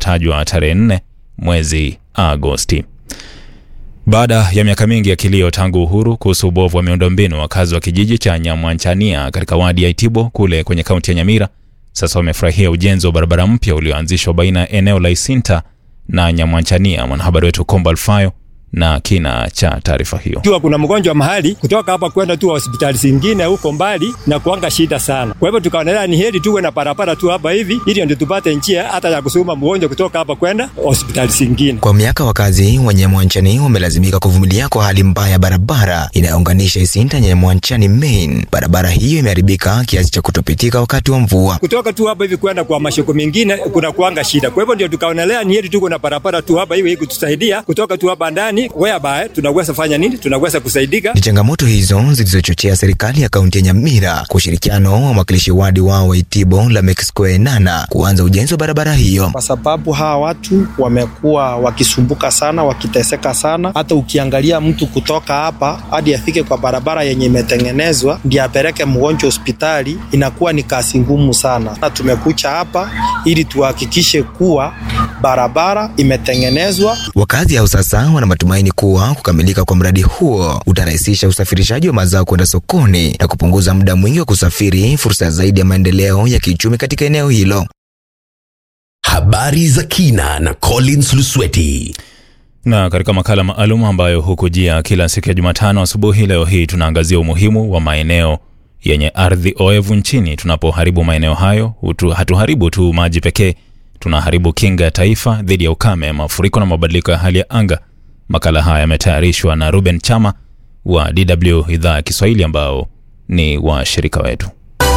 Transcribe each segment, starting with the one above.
iliyotajwa tarehe 4 mwezi Agosti. Baada ya miaka mingi ya kilio tangu uhuru kuhusu ubovu wa miundombinu, wakazi wa kijiji cha Nyamwanchania katika wadi ya Itibo kule kwenye kaunti ya Nyamira sasa wamefurahia ujenzi wa barabara mpya ulioanzishwa baina ya eneo la Isinta na Nyamwanchania. Mwanahabari wetu Kombo Alfayo na kina cha taarifa hiyo. Ikiwa kuna mgonjwa mahali kutoka hapa kwenda tu hospitali zingine huko mbali na kuanga shida sana. Kwa hivyo tukaonelea ni heri tuwe na barabara tu hapa hivi ili ndio tupate njia hata ya kusukuma mgonjwa kutoka hapa kwenda hospitali zingine. Kwa miaka wakazi wa Nyamwanchani wamelazimika kuvumilia kwa hali mbaya ya barabara inayounganisha Isinta Nyamwanchani main. Barabara hiyo imeharibika kiasi cha kutopitika wakati wa mvua. Kutoka tu hapa hivi kwenda kwa mashoko mengine kuna kuanga shida. Kwa hivyo ndio tukaonelea ni heri tuko na barabara tu hapa hivi kutusaidia kutoka tu hapa ndani whereby tunaweza fanya nini, tunaweza kusaidika. Ni changamoto hizo zilizochochea serikali ya kaunti ya Nyamira kwa ushirikiano wa mwakilishi wadi wao wa Itibo Lameck Square Nana kuanza ujenzi wa barabara hiyo, kwa sababu hawa watu wamekuwa wakisumbuka sana, wakiteseka sana. Hata ukiangalia mtu kutoka hapa hadi afike kwa barabara yenye imetengenezwa ndio apeleke mgonjwa hospitali, inakuwa ni kazi ngumu sana. Na tumekucha hapa ili tuhakikishe kuwa barabara imetengenezwa. Wakazi hao sasa wana matumaini kuwa kukamilika kwa mradi huo utarahisisha usafirishaji wa mazao kwenda sokoni na kupunguza muda mwingi wa kusafiri, fursa zaidi ya maendeleo ya kiuchumi katika eneo hilo. Habari za kina na Collins Lusweti. Na katika makala maalum ambayo hukujia kila siku ya Jumatano asubuhi, leo hii tunaangazia umuhimu wa maeneo yenye ardhi oevu nchini. Tunapoharibu maeneo hayo, hatuharibu tu maji pekee, tunaharibu kinga ya taifa dhidi ya ukame, mafuriko na mabadiliko ya hali ya anga. Makala haya yametayarishwa na Ruben Chama wa DW idhaa ya Kiswahili ambao ni washirika wetu.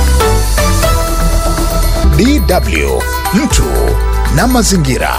DW mtu na mazingira.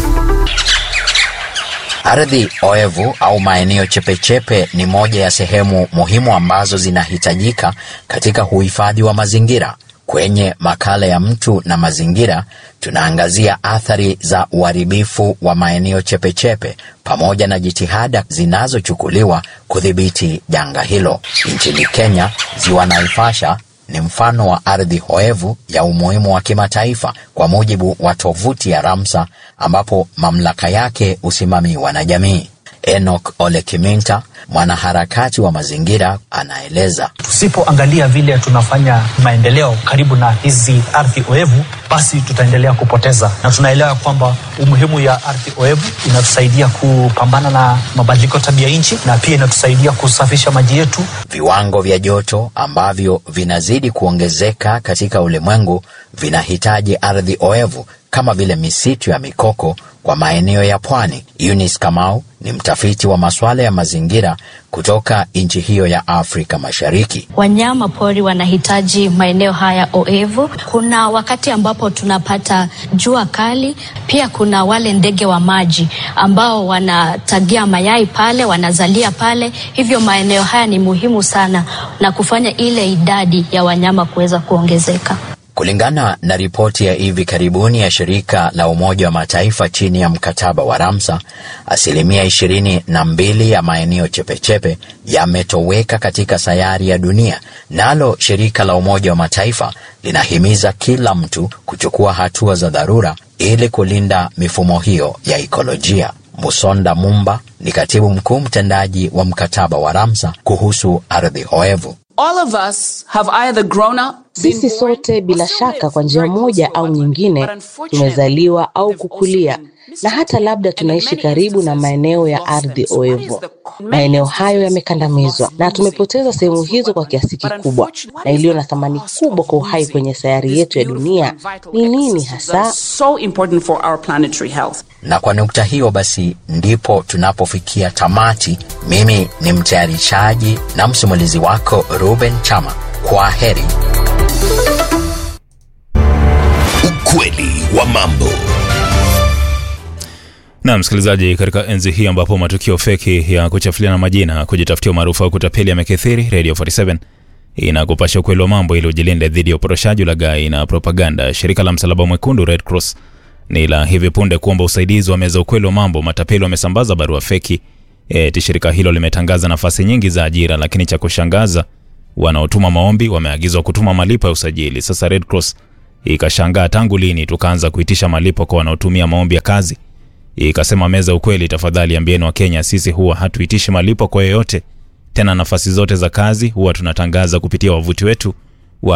Ardhi oevu au maeneo chepechepe ni moja ya sehemu muhimu ambazo zinahitajika katika uhifadhi wa mazingira. Kwenye makala ya mtu na mazingira tunaangazia athari za uharibifu wa maeneo chepechepe pamoja na jitihada zinazochukuliwa kudhibiti janga hilo. Nchini Kenya, ziwa Naivasha ni mfano wa ardhi hoevu ya umuhimu wa kimataifa kwa mujibu wa tovuti ya Ramsar, ambapo mamlaka yake husimamiwa na jamii. Enoch Ole Kiminta, mwanaharakati wa mazingira, anaeleza. Tusipoangalia vile tunafanya maendeleo karibu na hizi ardhi oevu, basi tutaendelea kupoteza, na tunaelewa kwamba umuhimu ya ardhi oevu inatusaidia kupambana na mabadiliko tabia nchi na pia inatusaidia kusafisha maji yetu. Viwango vya joto ambavyo vinazidi kuongezeka katika ulimwengu vinahitaji ardhi oevu kama vile misitu ya mikoko kwa maeneo ya pwani. Eunice Kamau ni mtafiti wa masuala ya mazingira kutoka nchi hiyo ya Afrika Mashariki. Wanyama pori wanahitaji maeneo haya oevu. Kuna wakati ambapo tunapata jua kali, pia kuna wale ndege wa maji ambao wanatagia mayai pale, wanazalia pale. Hivyo maeneo haya ni muhimu sana na kufanya ile idadi ya wanyama kuweza kuongezeka. Kulingana na ripoti ya hivi karibuni ya shirika la Umoja wa Mataifa chini ya mkataba wa Ramsar, asilimia ishirini na mbili ya maeneo chepechepe yametoweka katika sayari ya dunia. Nalo shirika la Umoja wa Mataifa linahimiza kila mtu kuchukua hatua za dharura ili kulinda mifumo hiyo ya ikolojia. Musonda Mumba ni katibu mkuu mtendaji wa mkataba wa Ramsar kuhusu ardhi hoevu. All of us have either grown up sisi sote bila shaka kwa njia moja au nyingine tumezaliwa au kukulia na hata labda tunaishi karibu na maeneo ya ardhi oevu. Maeneo hayo yamekandamizwa na tumepoteza sehemu hizo kwa kiasi kikubwa, na iliyo na thamani kubwa kwa uhai kwenye sayari yetu ya dunia ni nini hasa? so important for our planetary health. Na kwa nukta hiyo basi ndipo tunapofikia tamati. Mimi ni mtayarishaji na msimulizi wako Ruben Chama. Kwa heri. Ukweli wa mambo. Na msikilizaji, katika enzi hii ambapo matukio feki ya kuchafuliana majina, kujitafutia umaarufu au kutapeli yamekithiri, Radio 47 inakupasha ukweli wa mambo ili ujilinde dhidi ya uporoshaji, ulaghai na propaganda. Shirika la Msalaba Mwekundu Red Cross ni la hivi punde kuomba usaidizi wa meza ukweli wa mambo. Matapeli wamesambaza barua feki eti shirika hilo limetangaza nafasi nyingi za ajira, lakini cha kushangaza, wanaotuma maombi wameagizwa kutuma malipo ya usajili. Sasa Red Cross ikashangaa tangu lini tukaanza kuitisha malipo kwa wanaotumia maombi ya kazi. Ikasema meza ukweli, tafadhali ambieni Wakenya, sisi huwa hatuitishi malipo kwa yeyote. Tena nafasi zote za kazi huwa tunatangaza kupitia wavuti wetu wa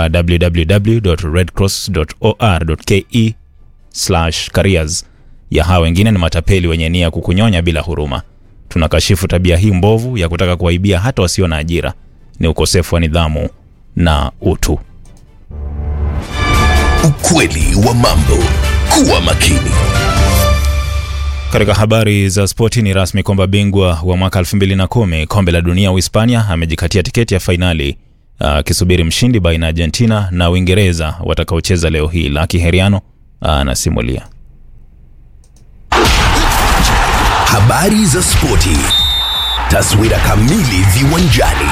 www.redcross.or.ke careers. Ya hawa wengine ni matapeli wenye nia kukunyonya bila huruma. Tunakashifu tabia hii mbovu ya kutaka kuwaibia hata wasio na ajira. Ni ukosefu wa nidhamu na utu. Ukweli wa mambo. Kuwa makini. Katika habari za spoti, ni rasmi kwamba bingwa wa mwaka 2010 kombe la dunia Uhispania amejikatia tiketi ya fainali akisubiri mshindi baina ya Argentina na Uingereza watakaocheza leo hii. Laki Heriano anasimulia. Habari za spoti. Taswira kamili viwanjani.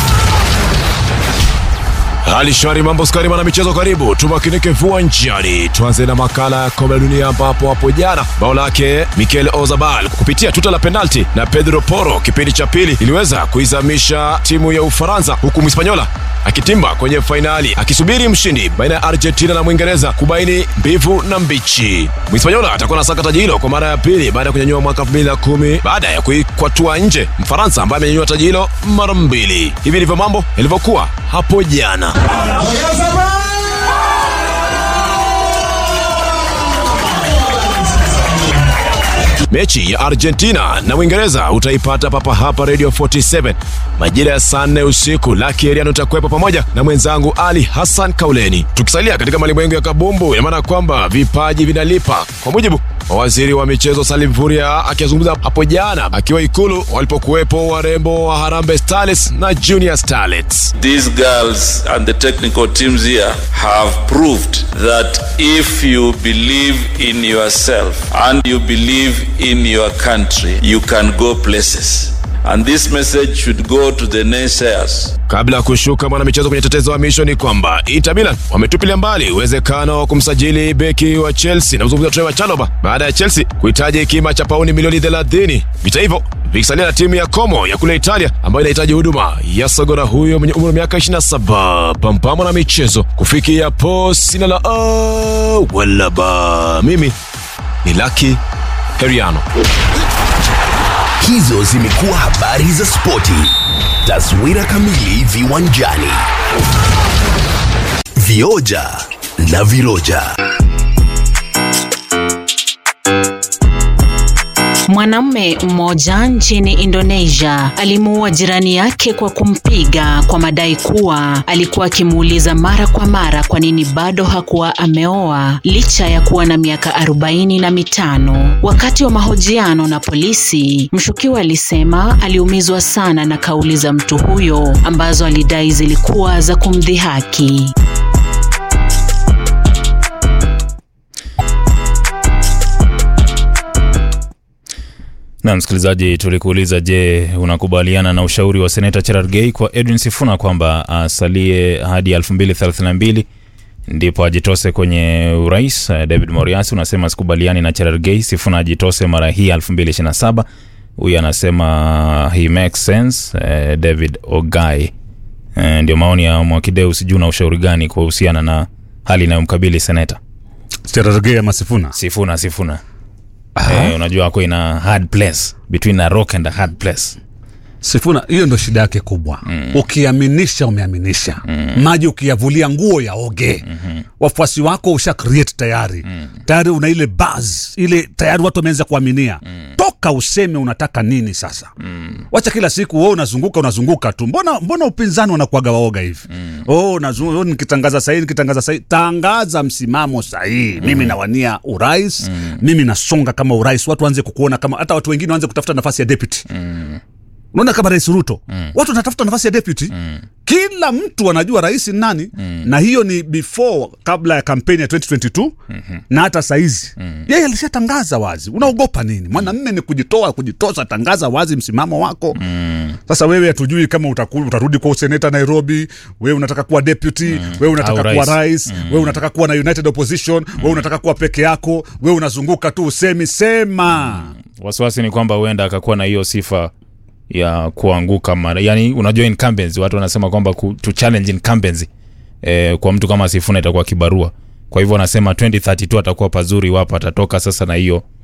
Hali shwari, mambo skari, mwana michezo, karibu tumakinike viwanjani. Tuanze na makala ya kombe la dunia ambapo hapo jana bao lake Mikel Ozabal kupitia tuta la penalti na Pedro Porro kipindi cha pili iliweza kuizamisha timu ya Ufaransa, huku Mhispanyola akitimba kwenye fainali akisubiri mshindi baina ya Argentina na Mwingereza kubaini mbivu na mbichi. Mhispanyola atakuwa na saka taji hilo kwa mara ya pili baada ya kunyanyua mwaka 2010 baada ya kuikwatua nje Mfaransa ambaye amenyanyua taji hilo mara mbili. Hivi ndivyo mambo yalivyokuwa hapo jana. Mechi ya Argentina na Uingereza utaipata papa hapa Radio 47 majira ya saa nne usiku. Laki Eriano utakuwepo pamoja na mwenzangu Ali Hassan Kauleni. Tukisalia katika malimwengu ya kabumbu, ina maana kwamba vipaji vinalipa, kwa mujibu wa waziri wa michezo Salim Vuria akizungumza hapo jana akiwa Ikulu walipokuwepo warembo wa Harambee Starlets na Junior Starlets. These girls and the technical teams here have proved that if you believe in yourself and you believe in your country, you can go places. And this message should go to the naysayers. Kabla ya kushuka mwanamichezo kwenye tetezo wa misho ni kwamba Inter Milan wametupilia mbali uwezekano wa kumsajili beki wa Chelsea na kuzungumza Trevor Chalobah baada ya Chelsea kuhitaji kima cha pauni milioni 30. Vita hivyo vikisalia na timu ya Como ya kule Italia ambayo inahitaji huduma ya sogora huyo mwenye umri wa miaka 27. Pampama na michezo kufikia po sina la a wala ba. Mimi ni Lucky Heriano. Hizo zimekuwa habari za spoti. Taswira kamili viwanjani. Vioja na viroja. Mwanamume mmoja nchini Indonesia alimuua jirani yake kwa kumpiga kwa madai kuwa alikuwa akimuuliza mara kwa mara kwa nini bado hakuwa ameoa licha ya kuwa na miaka arobaini na mitano. Wakati wa mahojiano na polisi, mshukiwa alisema aliumizwa sana na kauli za mtu huyo ambazo alidai zilikuwa za kumdhihaki. Na msikilizaji, tulikuuliza, je, unakubaliana na ushauri wa seneta Cherargei kwa Edwin Sifuna kwamba asalie hadi 2032 ndipo ajitose kwenye urais? David Moriasi unasema sikubaliani na Cherargei, Sifuna ajitose mara hii 2027. Huyu anasema he makes sense. Eh, David Ogai. Eh, ndio maoni ya Mwakideu. Sijui una ushauri gani kuhusiana na hali inayomkabili seneta Cherargei ama Sifuna? Sifuna, Sifuna. Eh, unajua ako ina hard place between a rock and a hard place. Sifuna, hiyo ndo shida yake kubwa mm. Ukiaminisha umeaminisha mm. Maji ukiyavulia nguo ya oge mm-hmm. Wafuasi wako usha create tayari mm. Tayari una ile buzz ile tayari watu wameanza kuaminia mm. Toka useme unataka nini sasa mm. Wacha kila siku wewe unazunguka unazunguka tu. Mbona mbona upinzani wanakuaga waoga hivi mm. Oh, nazunguka oh, nikitangaza sahihi nikitangaza sahihi. Tangaza msimamo sahihi mm. Mimi nawania urais mm. Mimi nasonga kama urais, watu waanze kukuona kama hata watu wengine waanze kutafuta nafasi ya deputy mm. Unaona kama Rais Ruto mm. watu wanatafuta nafasi ya deputy mm. Kila mtu anajua rais ni nani mm. na hiyo ni before kabla ya kampeni ya 2022 mm-hmm. na hata saizi mm. yeye alishatangaza wazi. Unaogopa nini? Mwanamme ni kujitoa, kujitosa. Tangaza wazi msimamo wako mm. Sasa wewe hatujui kama utaku, utarudi kwa useneta Nairobi, wewe unataka kuwa deputy mm. wewe unataka Au kuwa rais. rais mm. wewe unataka kuwa na united opposition mm. wewe unataka kuwa peke yako, wewe unazunguka tu usemi sema mm. Wasiwasi ni kwamba huenda akakuwa na hiyo sifa ya kuanguka mara, yani unajua incumbency, watu wanasema kwamba ku, to challenge incumbency eh, kwa mtu kama Sifuna itakuwa kibarua kwa hivyo wanasema 2032 atakuwa pazuri iwapo atatoka sasa na hiyo